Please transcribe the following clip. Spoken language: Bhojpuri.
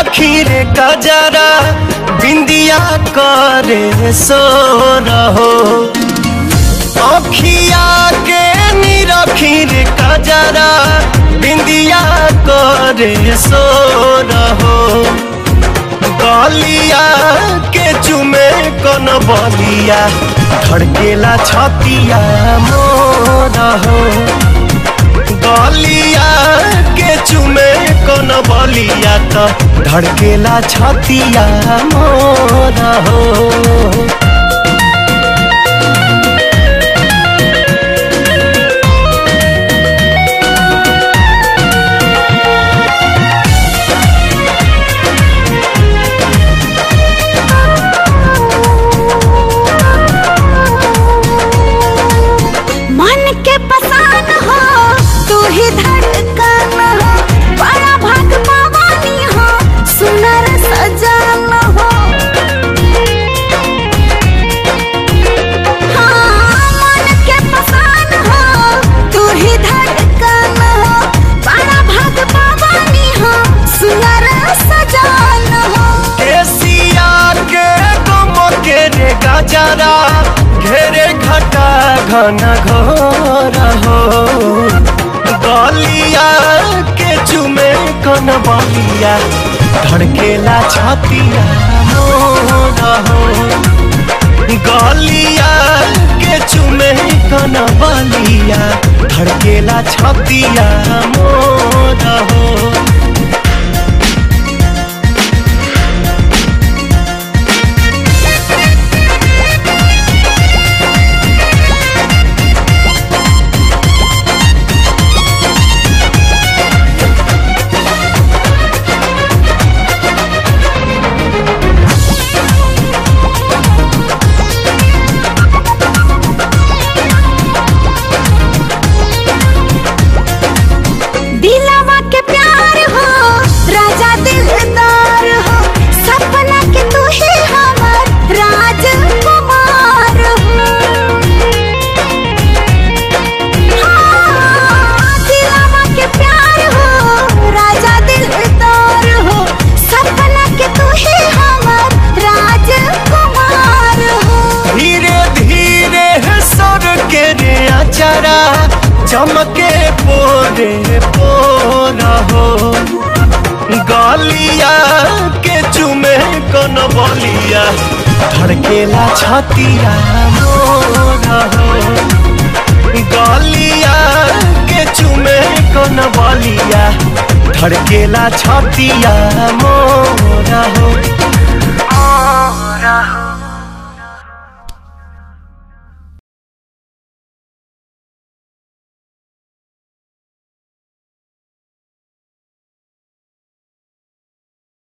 रखी रे कजरा बिंदिया करे सो रहो अखिया के निरखी रे कजरा बिंदिया करे सो रहो गलिया के चुमे कन बलिया धड़केला छतिया मोर हो गलिया के चुमे कन बलिया त धड़केला छतिया मोर हो मन के पसान हो तू ही धड़कन हो बड़ा भाग पावानी हो सुनर सजान हो हाँ, मन के पसान हो तू ही धड़कन हो बड़ा भाग पावानी हो सुनर सजान हो केसिया के गम के रे गजरा घेरे घटा घन घोर हो गलिया के चुमे कन बलिया धड़केला छतिया मोर हो गलिया के चुमे कन बलिया धड़केला छतिया मोर हो दिलवा के प्यार हो राजा दिलदार हो सपना के तू ही हमर राजकुमार हो हाँ, दिलवा के प्यार हो राजा दिलदार हो सपना के तू ही हमर राजकुमार हो धीरे धीरे सर के रे अचरा चमके पोरे पोर हो गलिया के चुमे कन बलिया धड़केला छतिया मोर हो गलिया के चुमे कन बलिया धड़केला छतिया मोर हो